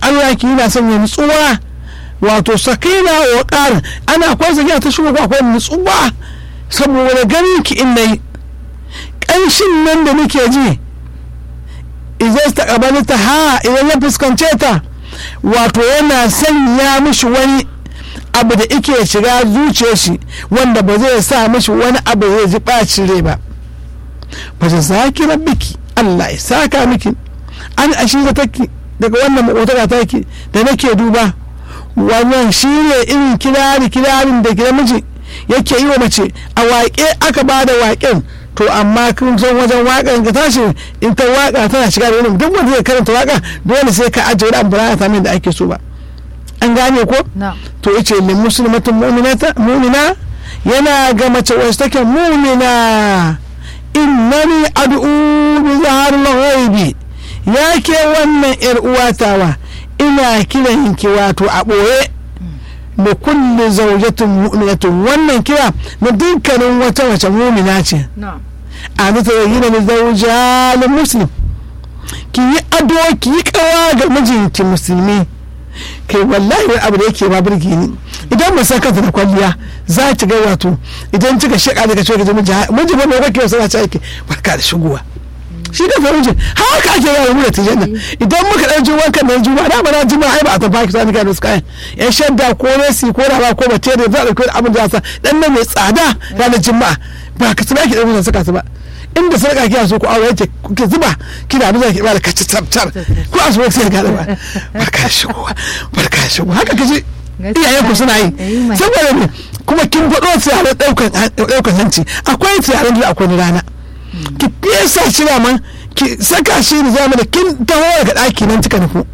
Allah ki yana sanya nutsuwa wato sakina wa ƙarin ana akwai sakina ta shigo akwai nutsuwa saboda ganin ki in nayi ƙanshin nan da nake ji idan ta ta ha idan ya fuskance ta wato yana sanya mishi wani abu da ike shiga zuciyar shi wanda ba zai sa mishi wani abu zai ji ɓacin rai ba ba ta saki rabbiki Allah ya saka miki an ashi da take daga wannan makotaka take da nake duba wannan shi ne irin kirari kirarin da gida miji yake yi wa mace a waƙe aka ba da waƙen to amma kun san wajen waƙan ka tashi in ta waƙa tana shiga da wani duk wanda zai karanta waƙa dole sai ka ajiye wani abu ba ta da ake so ba an gane ko to yace lil muslimatin mu'mina yana ga mace wacce take mu'mina innani ad'u bi zaharil ghaibi ya ke wannan yar uwatawa ina kiran ki wato a ɓoye da kulli zaujatin mu'minatin wannan kira na dukkanin wata wace mumina ce a zata yi da zauja muslim ki yi ado ki yi kawa ga mijinki musulmi kai wallahi wani abu da yake ma birki ni idan ba san kanta da kwalliya za ki ga wato idan kika shaka daga cewa miji miji ba mai kake wasu ce ake barka da shigowa shi da farin haka ake yawa mu da tijanna idan muka dan juma'a kan nan juma'a da bana juma'a ai ba a tafi sani kai su kayan yan shadda ko resi ko raba ko bace da za a dauki abin da sa dan nan mai tsada ranar juma'a ba ka tsaya ki dan mun saka su ba inda sarka kiya so ku aure yake kuke zuba kina da zaki bada kaci tabtar ko a so sai ga ba barka shigowa barka shigowa haka kaje iyayen ku suna yi saboda ne kuma kin faɗo tsiyarar ɗaukan hanci akwai tsiyarar da akwai rana ki fesa shi man ki saka shi da zama da kin taho daga ɗaki nan kika nufu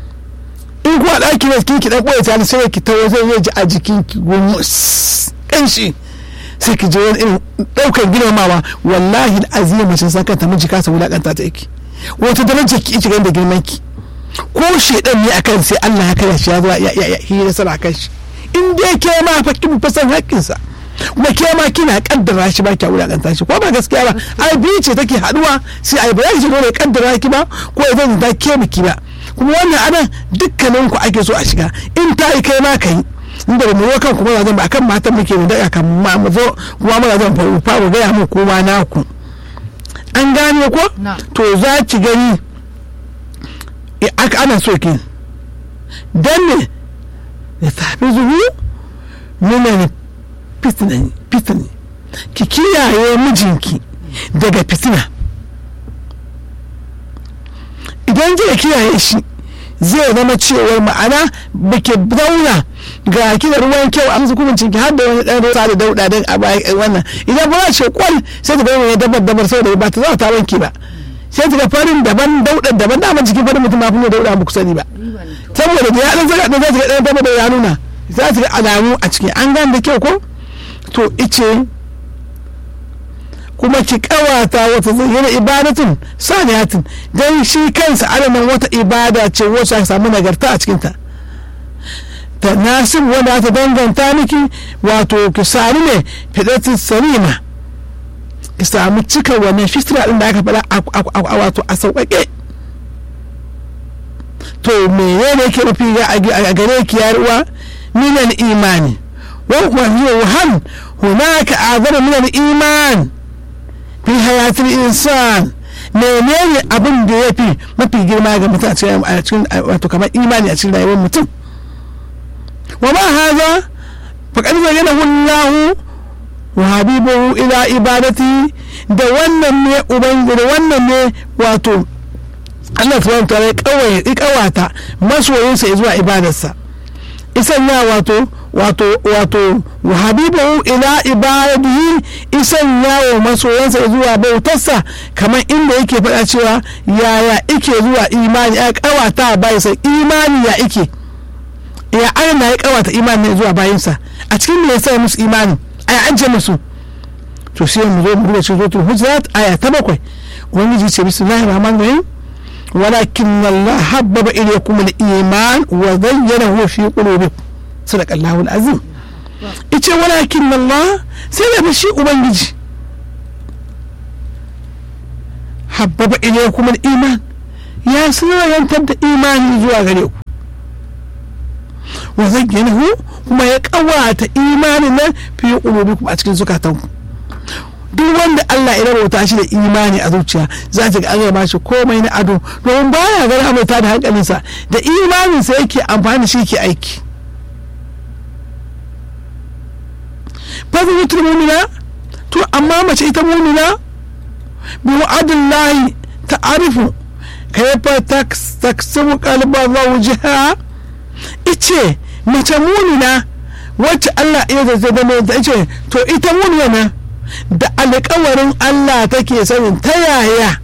in kuwa ɗaki ne kin ki dan ɓoye ta sai ki taho zai ji a jikin ki gumus kanshi sai ki je wani irin ɗaukar girmamawa wallahi azima mace san kanta miji kasa wulakanta ta yake wata darajar ki ita da girman ki ko shedan ne akan sai Allah ya kare shi ya zo ya ya ya nasara kan shi in dai ke ma fa kin fa san haƙƙinsa kuma ke ma kina kaddara shi ba kya wulakanta shi ko ba gaskiya ba ai biyu ce take haduwa sai ai ba za ki dole kaddara ki ba ko idan ta ke miki ba kuma wannan anan dukkanin ku ake so a shiga in ta yi kai ma kai inda da mu kan kuma zan ba akan matan muke mu daga kan ma mu zo kuma muna zan faru faru ga mu kuma naku an gane ko to za ki gani aka ana so ki dan ne ya tafi zuhu nuna fitina ki kiyaye mijinki daga fitina idan kika kiyaye shi zai zama cewar ma'ana bake zauna ga ki da ruwan kyau a musu kuma cinki har da wani dan ruwa da dauda dan a bayan wannan idan ba ce kwal sai ta bayyana ya dabar dabar saboda ba ta zama ta wanke ba sai ta ga farin daban daudan daban da jikin farin mutum ba kuma dauda ba ku sani ba saboda da ya dan zaga dan za ta ga dan dabar da ya nuna za ta ga alamu a ciki an gane da kyau ko to ice kuma ki kawata wata zayyana ibadatun saniyatin don shi kansa alaman wata ibada ce wacce aka samu nagarta a cikinta ta nasib wanda ta danganta miki wato ki sami ne fidatin salima ki samu cika wannan fitira din da aka faɗa a wato a sauƙaƙe to menene yake mafi a gare ki yaruwa minan imani وهل هناك أعظم من الإيمان في حياة الإنسان menene abin da ya fi mafi girma ga mutum a cikin wato kamar imani a cikin rayuwar mutum wa ma haza faqad zayyana Allahu wa habibuhu ila ibadati da wannan ne ubangiji da wannan ne wato Allah subhanahu wa ta'ala ya kawata masoyinsa zuwa ibadarsa isan ya wato wato wato habibahu ila ibadihi isan yawo masoyansa zuwa bautarsa kamar inda yake faɗa cewa yaya ike zuwa imani ya kawata bayansa imani ya ike ya ana ya kawata imani zuwa bayansa a cikin me yasa musu imani aya ajiye musu to sai mu zo mu rubuta suratul hujurat aya ta bakwai ubangiji ce bismillahir rahmanir rahim ولكن الله حبب إليكم الإيمان وزينه في قلوبكم صدق الله العظيم إيش ولكن الله سيدا بشي أبنجي حبب إليكم الإيمان يا سنة ينتبه إيماني زوا غريو wa zayyanahu kuma ya kawata imanin nan fi qulubikum a cikin zukatanku duk wanda Allah ya rabauta shi da imani a zuciya za ta ga an ba shi komai na ado domin baya ga rabauta da hankalinsa da imaninsa yake amfani shi ke aiki fadlatul mu'mina to amma mace ita mu'mina bi wa'adillahi ta'arifu kayfa taksubu qalba zawjiha ice mace mu'mina wacce Allah ya zazzabe da ice to ita mu'mina da alƙawarin Allah take sanin ta yaya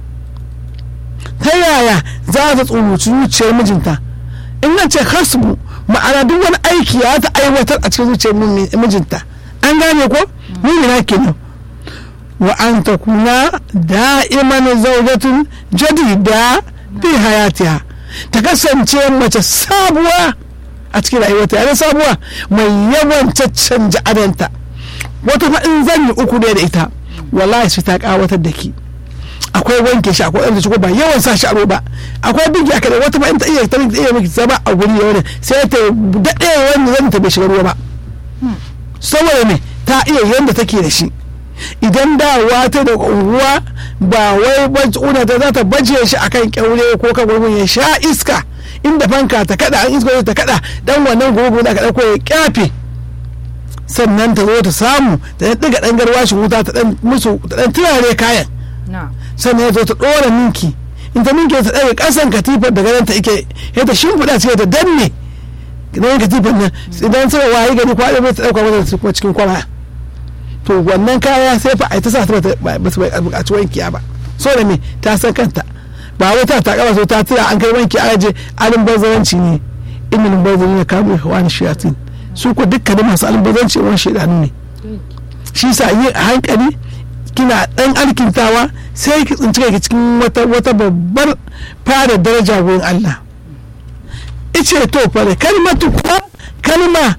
ta yaya za ta tsuruci zuciyar mijinta in na ce hasbu ma'ana duk wani aiki ya ta aiwatar a cikin zuciyar mijinta an gane ko mumina kenan wa an ta kuna da'iman zaujatun jadida fi hayatiha ta kasance mace sabuwa a cikin rayuwarta yana sabuwa mai yawan caccanja adanta wata fa in zan yi uku ne da ita wallahi sai ta kawatar da ki akwai wanke shi akwai ɗan ba yawan sa shi a roba akwai bigi a kada wata ba in ta iya ta iya miki zama a guri da wani sai ta daɗe wanda zan ta bai shiga ruwa ba saboda me ta iya yanda take da shi idan dawa ta da unguwa ba wai una ta za ta baje shi akan kyaure ko kan gurgun ya sha iska inda fanka ta kada an iska ta kada dan wannan gurgun da ka dauko ya kyafe sannan ta zo ta samu ta ɗiga ɗan garwashin wuta ta ɗan musu ta ɗan turare kayan sannan ya zo ta ɗora ninki in ta ninki ta ɗaga ƙasan katifar da ganin ta ike ya ta shimfiɗa sai ta danne ganin katifar nan idan sai wayi gani kwaɗe bai ta ɗauka mata su kuma cikin kwara to wannan kaya sai fa a ta sa ta ba su buƙaci wankiya ba so da me ta san kanta ba wai ta ta kaba so ta tura an kai wanki a je alin bazaranci ne inna bazaranci ne kamu wani shiyatin su ko dukkanin masu albazanci wani shaidanu ne shi sa yi a hankali kina dan alkintawa sai ki tsinci kai cikin wata wata babbar fara daraja wurin Allah ice to fara kalmatu kuma kalma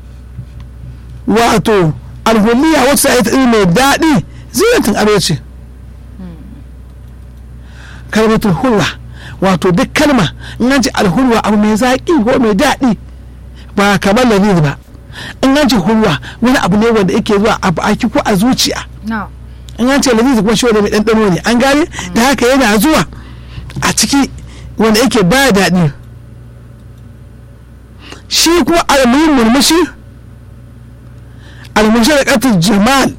wato alhuliya wacce ta yi mai daɗi zinatin ado ce kalmatul hulwa wato duk kalma in an ce alhulwa abu mai zaƙi ko mai daɗi ba kamar lalil ba in an ce hulwa wani abu ne wanda yake zuwa a baki ko a zuciya in an ce lalil kuma shi wanda mai ɗanɗano ne an gane da haka yana zuwa a ciki wanda yake ba daɗi shi kuma alamun murmushi almurmushi da ƙatar jamal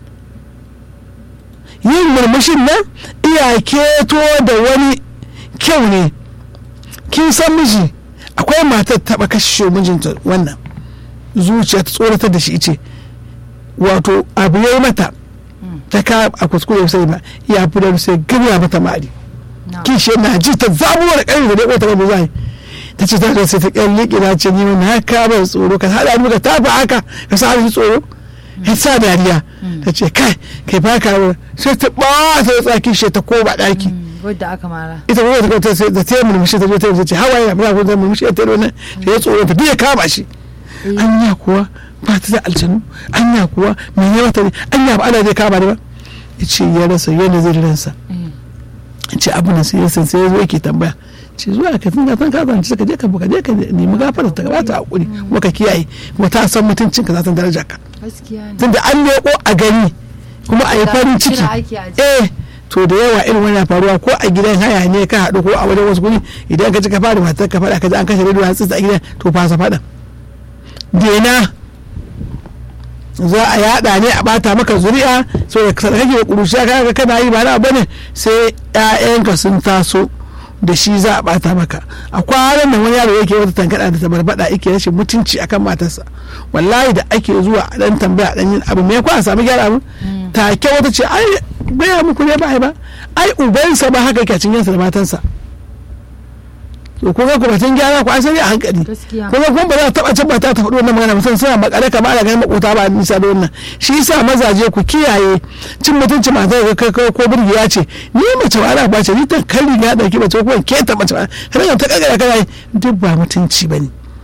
yin murmushin nan iya keto da wani kyau ne kin san miji akwai matar taba kashe mijinta wannan zuciya ta tsoratar da shi ce wato abu ya yi mata ta ka a kuskure sai ba ya fi da sai gariya mata mari kishi na ji ta zabuwar ƙarfi da ɗaya ta wani zai ta ce ta sai ta ƙyan liƙi na ce ni wani haka ba tsoro ka haɗa ni ka tafi haka ka sa ni tsoro ya sa dariya ta ce kai kai ba ka sai ta ba ta tsaki shi ta koma ɗaki wadda aka mara ita kuma ta ta sai da ta murmushi ta zo ta ce hawaye na mura ko murmushi ta yi wannan sai ya tsoro ta biya kama shi anya kuwa ba ta da aljanu anya kuwa me ne mata ne anya ba ana zai kama ne ba ya ce ya rasa yana zai ransa ya ce abu na sai ya san sai ya zo yake tambaya ce zuwa ka tun san ka zance ka je ka ka je ka nemi gafara ta gabata hakuri kuma ka kiyaye kuma ta san mutuncin ka za ta daraja ka tunda an leko a gani kuma a yi farin ciki eh to da yawa irin wani faruwa ko a gidan haya ne ka haɗu ko a wajen wasu guri idan ka ci ka fara matar ka faɗa ka ji an kashe rediyo an tsitsa a gidan to fasa faɗa dena za a yada ne a bata maka zuri'a so da kake da kurushiya kaga kana yi ba na bane sai ƴaƴanka sun taso da shi za a bata maka a kwanan nan wani yaro yake wata tankada da tabarbada yake rashin mutunci akan matarsa wallahi da ake zuwa a dan tambaya dan yin abu me kwa a samu gyara mu take wata ce ai baya muku ne ba ba ai ubansa ba haka yake cin yansa da matansa to ko ga ku batun gyara ku an sani a hankali ko ga kuma ba za ta taba cin ta ta faɗi wannan magana mutum suna makale kamar ana ganin makota ba nisa da wannan shi yasa mazaje ku kiyaye cin mutunci mata ga kai ko burgiya ce ni mace wala ba ce ni ta kan riga dauki mace ko ke ta mace kana ta kagara kana duk ba mutunci bane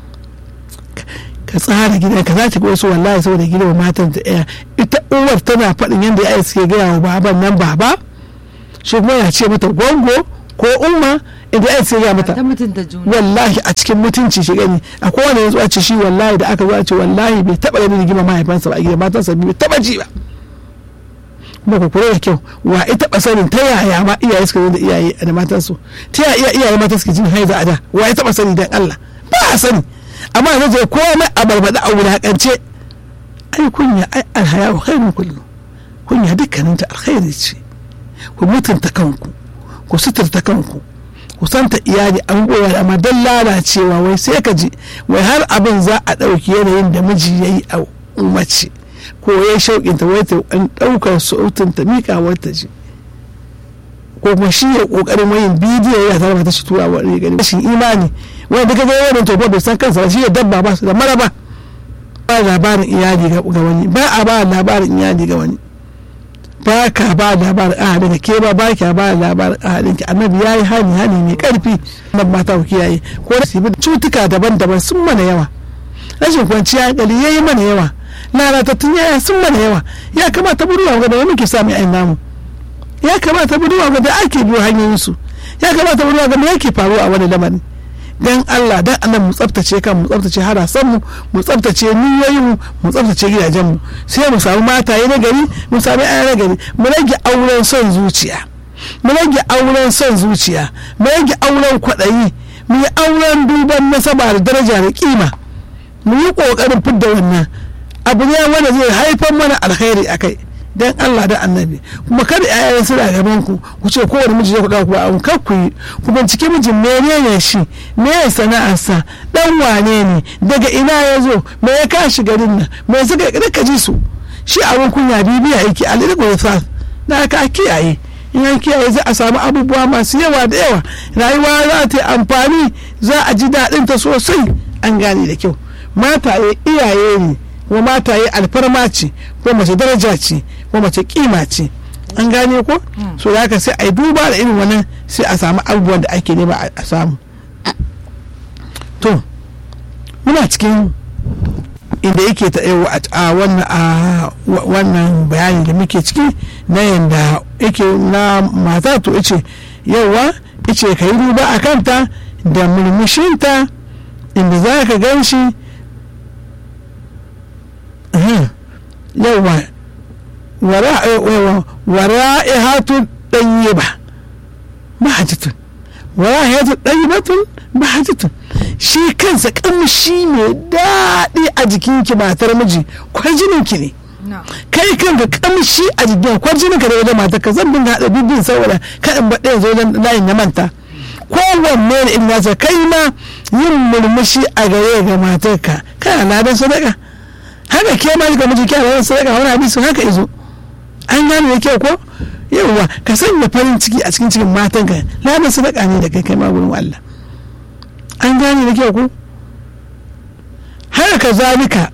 ka tsara gidan ka za ta ga wasu wallahi saboda gidan matan ta ɗaya ita uwar tana faɗin yadda ya suke gaya wa baban nan baba shi kuma ya ce mata gongo ko umma inda ai sai ya mata ta mutunta juna wallahi a cikin mutunci shi gani a kowane yanzu a ce shi wallahi da aka zo a ce wallahi bai taba ganin rigima mahaifansa ba a gida matansa bai taba ji ba kuma ku kula da kyau wa ya taba sanin ta yaya ma iyaye suka zo da iyaye da matansu ta yaya iyaye mata suke jin haiza a da wa ya taba sani dan Allah ba a sani amma yanzu je komai a barbada a wulakance ai kunya ai alhaya wa khairun kullu kunya dukkanin ta alkhairi ce ku mutunta kanku ku suturta kanku ku santa iyali an goya amma dan lalacewa wai sai ka ji wai har abin za a ɗauki yanayin da miji ya yi a umarci ko ya shauƙinta wai ta an ɗaukar sautin ta miƙa wata ji ko kuma shi ya ƙoƙarin wayin bidiyo ya tare mata shi tura wa gani rashin imani wanda duka ga wannan tofa bai san kansa ba shi ya dabba ba su da maraba ba labarin iyali ga wani ba a ba labarin iyali ga wani ba ka ba labarin ahadin ka ke ba ba ka ba labarin ahadin ki annabi yayi hani hani mai karfi nan mata ku kiyaye ko da sibi cutuka daban-daban sun mana yawa rashin kwanciya hankali yayi mana yawa lalatattun yaya sun mana yawa ya kamata buruwa ga da muke sami ayin namu ya kamata buruwa ga da ake biyo hanyoyin su ya kamata buruwa ga me yake faruwa a wani lamarin dan Allah dan annan mu tsaftace kan mu tsaftace harasan mu mu tsaftace niyoyin mu mu tsaftace gidajen mu sai mu samu mataye na gari mu samu aya na gari mu rage auren son zuciya mu rage auren son zuciya mu rage auren kwaɗayi mu yi auren duban nasaba da daraja da kima mu yi ƙoƙarin fidda wannan abu ne wanda zai haifar mana alkhairi a kai dan Allah da annabi kuma kada ƴaƴan suna gaban ku ku ce kowane miji zai ku dauka ba kar ku yi ku bincike mijin menene shi me ya sana'arsa dan wane ne daga ina ya zo me ya kashi garin nan me suka ka ji su shi abin kunya bibiya yake alirko sa da aka kiyaye in an kiyaye za a samu abubuwa masu yawa da yawa rayuwa za ta yi amfani za a ji daɗin ta sosai an gane da kyau mataye iyaye ne kuma mataye alfarma ce ko mace daraja ce ko mace kima ce an gane ko so da haka sai a yi duba da irin wannan sai a samu abubuwan da ake nema a samu to muna cikin inda yake ta a wannan bayani da muke ciki na yadda yake na mata to ice yawa ice ka yi duba a kanta da murmushinta inda za ka gan shi yawa wara'ihatun ɗayyiba mahajitun wara'ihatun ɗayyibatun mahajitun shi kansa kamshi mai daɗi a jikinki matar miji kwarjininki ne kai kanka kamshi a jikin kwarjininka da wajen matar ka zan dinga haɗa bibin saboda kaɗan baɗe yanzu wajen layin na manta kowanne da in nasa kai ma yin murmushi a gare ga matarka kana ladan sadaka haka ke ma ga miji kyara sadaka wani hadisi haka izo an gane da kyau ko yawwa ka sanya farin ciki a cikin cikin matan ka ladan sadaka ne da kai kai ma gurin Allah an gane da kyau ko haka ka zalika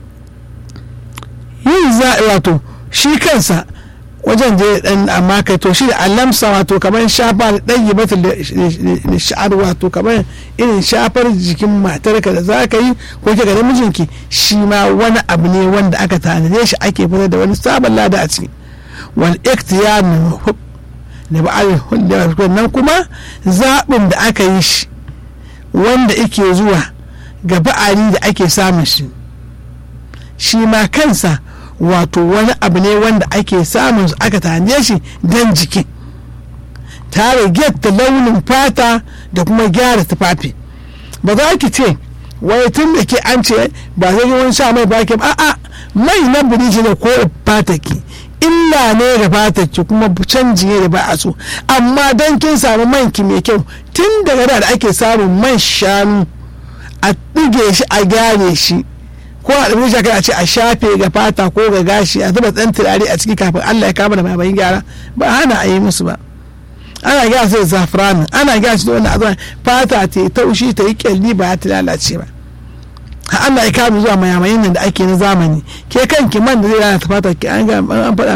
yin za wato shi kansa wajen je dan amma kai to shi da allamsa wato kamar shafa da dan yi mata da sha'ar wato kamar irin shafar jikin matarka da za ka yi ko ke ga mijinki shi ma wani abu ne wanda aka tanade shi ake fitar da wani sabon lada a ciki wal iktiyar da ba'al nan kuma zaɓin da aka yi shi wanda ake zuwa ga ba'ari da ake samun shi shi ma kansa wato wani abu ne wanda ake samun su aka tanje shi don jiki tare da launin fata da kuma gyara tufafi ba za ki ce wai tun da ke an ce ba zai yi wani sha mai baki ba a'a mai na biriji ne ko fata ki illa ne da fata ki kuma canji ne da ba a so amma don kin samu man ki mai kyau tun daga da ake samun man shanu a ɗige shi a gyare shi ko a ɗauki shakar a ce a shafe ga fata ko ga gashi a zuba ɗan turare a ciki kafin Allah ya kama da bayan gyara ba hana a yi musu ba ana gyara su da zafiranin ana gyara su da wannan azuwa fata ta yi taushi ta yi kyalli ba ta lalace ba Allah ya kama zuwa mayamayin nan da ake na zamani ke kanki man da zai lalata fata ki an faɗa